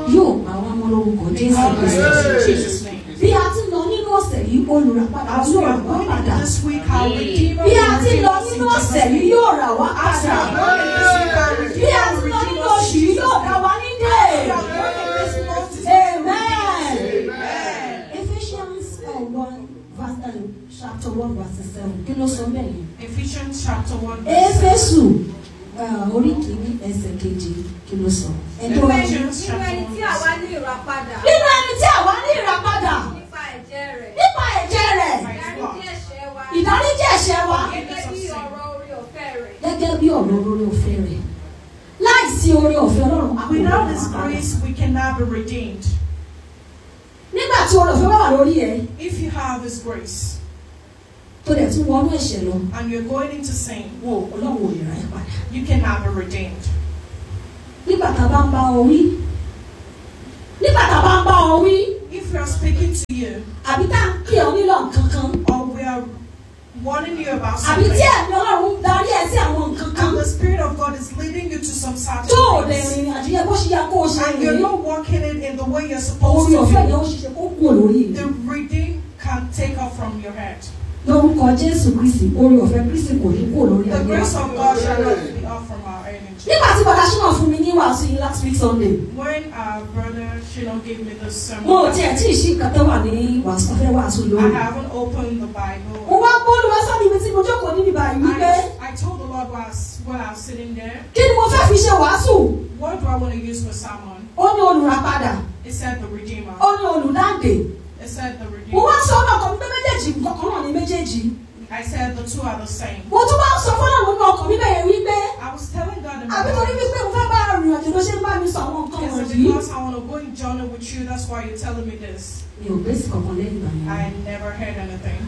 yóò pa wá mọ́ lórúkọ Jésù God bless Kristi. us in Jesus' name. bí a ti lọ nínú ọ̀sẹ̀ yìí olùràpadà As we yóò rà are wá going padà into this week, our Redeemer bí a will ti redeem lọ us in nínú Jesus' ọ̀sẹ̀ yìí name. yóò rà wá As we padà are going in this week, our bí Redeemer a will ti lọ redeem nínú us oṣù in yìí Jesus' yóò dá name. wa nídè. We are going in this month, is Amen. Amen. Ephesians uh, one verse uh, chapter one verse seven kí ló sọ bẹ́ẹ̀ yẹn. Ephesians chapter 1. verse Éfésù uh, orí kìíní ẹsẹ̀ kejì kí ló sọ. Ẹjọ́ wa Ephesians nínú chapter ẹni 1. tí àwa ní ìràpadà nínú ẹni tí àwa ní ìràpadà nípa ẹ̀jẹ̀ rẹ̀ nípa ẹ̀jẹ̀ rẹ̀ ìdáríjì ẹ̀ṣẹ̀ wa ìdáríjì ẹ̀ṣẹ̀ wa gẹ́gẹ́ bí ọ̀rọ̀ orí ọ̀fẹ́ rẹ̀ gẹ́gẹ́ bí ọ̀rọ̀ orí ọ̀fẹ́ rẹ̀ láìsí orí ọ̀fẹ́ Ọlọ́run a kò ní Without His ìràpadà. grace, we cannot be redeemed. nígbà tí orí ọ̀fẹ́ bá wà lórí ẹ If you have His grace tó dẹ̀ tún wọnú ẹ̀ṣẹ̀ lọ and you're going into sin, wo Ọlọ́run ò lè ra ẹ padà. you cannot be redeemed. nígbà tá a bá ń bá ọ wí nígbà tá a bá ń bá ọ wí If we are speaking to you àbí tá a ń pè ọ nílò nǹkan kan or we are warning you about àbí something, tí ẹ̀mí Ọlọ́run ń darí ẹ sí àwọn nǹkan kan and the Spirit of God is leading you to some certain tó o lè things, rìnrìn àjò yẹ bó ṣe yẹ kó o ṣe and you're rìn not walking it in the way you're supposed orí ọ̀fẹ́ yẹn to ó ṣiṣẹ́ kó kú lórí do, rẹ̀ the redeem can take off from your head. lórúkọ Jésù Kristi orí ọ̀fẹ́ Kristi kò ní kú lórí The ayé grace wa. of God shall not be off from our energy. nígbà tí bọ̀dá ṣínà fún mi ní wàásù yìí last week Sunday When our brother Shino gave me this sermon, mo ò tiẹ̀ tí ì ṣí nǹkan tó wà ní wàásù ọ̀fẹ́ wàásù I lórí. haven't opened the mo Bible. wá bọ́ọ̀lù wá sọ́ni ibi tí mo jókòó níbi báyìí wípé I, I told the Lord while I was, while I was sitting there, kí ni mo fẹ́ fi ṣe wàásù what do I want to use for sermon? ó ní olùràpadà It said the Redeemer. ó ní olùdáǹdè It said the mo wá Redeemer. sọ ọ́nà ọkàn mi pé méjèèjì nǹkan kan náà ní méjèèjì I said the two are the same. mo tún wá sọ fọ́nà nínú ọkàn mi bẹ́ẹ̀ wípé I was telling God in my àbí torí mind, wípé mo fẹ́ bá rìn àjò ló ṣe ń bá mi sọ àwọn nǹkan is it wọ̀nyí. because I want to go in journey with you? That's why you're telling me this. mi ò gbé sí kankan lẹ́yìn ìgbà yẹn. I never heard anything.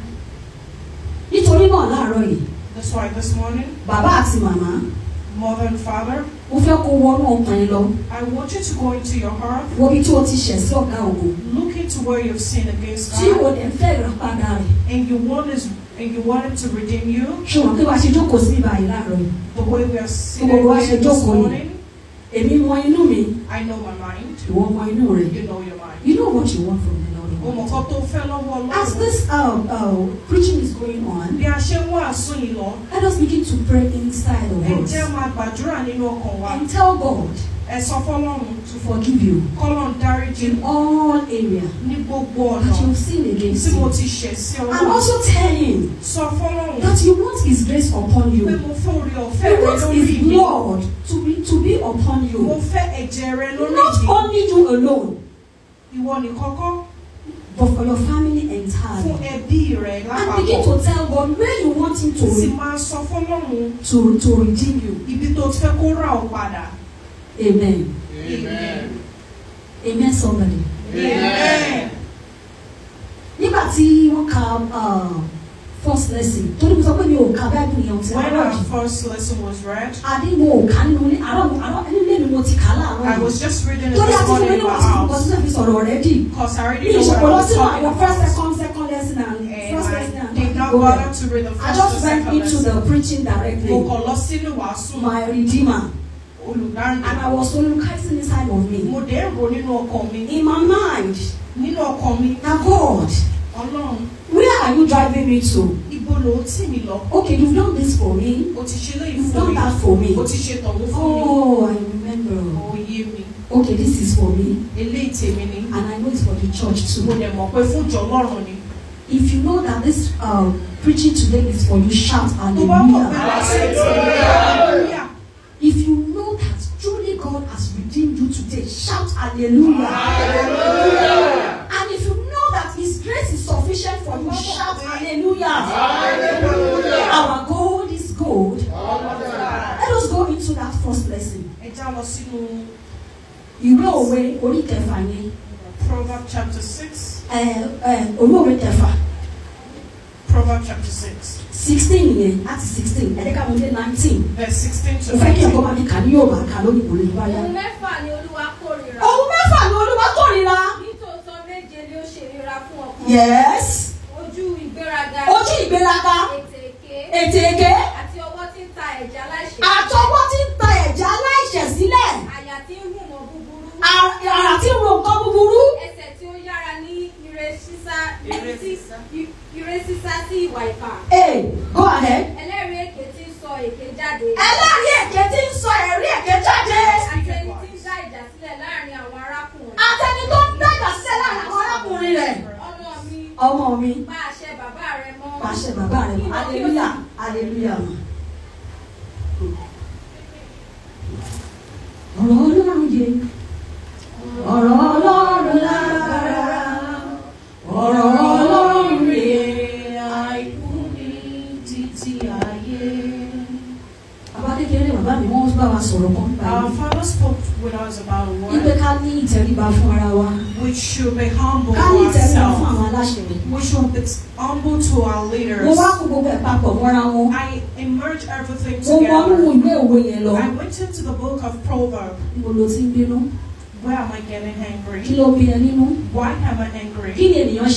nítorí náà láàárọ̀ yìí That's why this morning, bàbá àti màmá mother and father, mo fẹ́ kó wọnú ọkàn yẹn lọ I want you to go into your heart, wo ibi tí o ti ṣẹ̀ sí ọ̀gá ògo look into where you've sinned against tí o God, dẹ̀ ń fẹ́ ìràpadà rẹ̀ and you want his, and you want him to redeem you. ṣùgbọ́n kí wàá ṣe jókòó sí ibà yìí láàárọ̀ yìí The way we are sitting Gbogbo wa ṣe here this jókòó ni. morning, èmi mọ inú mi I know my mind. ìwọ mọ inú rẹ You know your mind. you know what you want from the O mọ̀ Lord. kan tó fẹ́ lọ́wọ́ as Ọlọ́run. this uh, uh, preaching is going on Bí a ṣe ń wàásù yìí lọ, let us begin to pray inside of ẹ us jẹ́ máa gbàdúrà nínú ọkàn wa. and tell God Ẹ sọ fọ́lọ́run to forgive you kọ́lọ́n dáríjì in all area ní gbogbo ọ̀nà that you've sinned against tí mo him ti ṣẹ̀ sí and Ọlọ́run. also tell him Sọ fọ́lọ́run that you want his grace upon pé you mo fẹ́ orí ọ̀fẹ́ you rẹ want lórí his mi. blood to be to be upon Mo you fẹ́ ẹ̀jẹ̀ rẹ lórí not mi. only you alone Ìwọ nìkan kọ́ but for your family fún entirely ẹbí rẹ and begin lápapọ̀. to tell God where you want him to Sì re- máa sọ fọ́lọ́run to to redeem you ibi tó ti fẹ́ kó rà ọ́ padà. amen Amen. amen somebody. Amen. nígbà tí wọ́n ka uh, first lesson torí mo sọ pé mi ò ka bible yẹn ti When láàárọ̀ our yìí first lesson was read, àdínwó ò ká nínú ilé àárọ̀ àárọ̀ nílé mi mo ti kà á láàárọ̀ I yìí was just reading it torí this àti fún mi morning in ní my wàásù nǹkan house tí wọ́n fi sọ̀rọ̀ already because I ní already know what ìṣòro I lọ was sínú talking àwọn first about. second second lesson and And first I lesson and did not go there. bother to read the I first just or went second into lesson. the preaching Mo directly kàn lọ sínú wàásù my redeemer olùdáǹdè. and I was soliciting inside of me Mo dé ro nínú ọkàn mi. in my mind Nínú ọkàn mi, na God Ọlọ́run, where are you driving me to ibo ló ń tì mí lọ? okay you've done this for me O ti ṣe léyìí you've fún done mi. that for me O ti ṣe tọ̀hún fún mi. oh I remember Ó yé mi. okay this is for me Eléyìí tèmi ni. and I know it's for the church Mo too dẹ̀ mọ̀ pé fún ìjọ Ọlọ́run ni. if you know that this um, preaching today is for you shout Tó bá mọ̀ pé hallelujah wàásù tèmi hallelujah. if you know that truly God has redeemed you today shout hallelujah and if you know that his grace is sufficient for you shout hallelujah our God is good let us go into that first lesson Ẹ já lọ sínú ìwé òwe orí kẹfà yẹn Proverbs chapter six. ẹ ẹ orí òwe kẹfà Proverbs chapter six. sixteen yẹn láti sixteen ẹ̀ẹ́dẹ́ka mo dé nineteen Verse sixteen to mo fẹ́ kí ẹ̀kọ́ nineteen. máa ní kà ní Yorùbá kà lórí ìbòlè ní báyà. ohun mẹ́fà ni olúwa kórìíra ohun mẹ́fà ni Olúwa kórìíra. nítòótọ́ méje ni ó ṣe ríra fún ọkàn yes ojú ìgbéraga ojú ìgbéraga ètè èké ètè èké àti ọwọ́ tí ń ta ẹ̀jẹ̀ aláìṣẹ̀ àtọwọ́ tí ń ta ẹ̀jẹ̀ aláìṣẹ̀ sílẹ̀ àyà tí ń hùmọ̀ búburú à- àrà tí ń sísá ire sísá sí ìwà ìkà. Hey, go ahead. ẹlẹ́rìí èké tí ń sọ èké jáde. Ẹlẹ́rìí èké tí ń sọ ẹ̀rí èké jáde. àti ẹni tí ń dá ìjà sílẹ̀ láàrin àwọn arákùnrin. Àtẹni tó ń dàgbà sílẹ̀ láàrin àwọn arákùnrin rẹ̀. ọmọ mi Ọmọ mi, pa àṣẹ bàbá rẹ mọ́. pàṣẹ bàbá rẹ̀ mọ́. Hallelujah, hallelujah. Ọ̀rọ̀ Ọlọ́run yé. Ọ̀rọ̀ Ọlọ́run lágbára. Ọ̀rọ̀ Ọlọ́run yé. Àìkú ní títí ayé. Bàbá kékeré bàbá mi wọ́n bá wa sọ̀rọ̀ kan nípa Our yìí. father spoke with us about a Ipe word ká ní ìtẹríba fún ara wa. which should be humble Ká to ní ìtẹríba fún ourselves. àwọn aláṣẹ. We should be humble to our Mo leaders. wá kó gbogbo ẹ̀ papọ̀ mọ́ra wọn. I emerged everything Mo wọnú together. ìwé òwe yẹn lọ. I went into the book of Proverbs. Níbo ló ti ń bínú? Why am I getting Kí angry? ló bí ẹ nínú? Why am I angry? Kí ni ènìyàn ṣe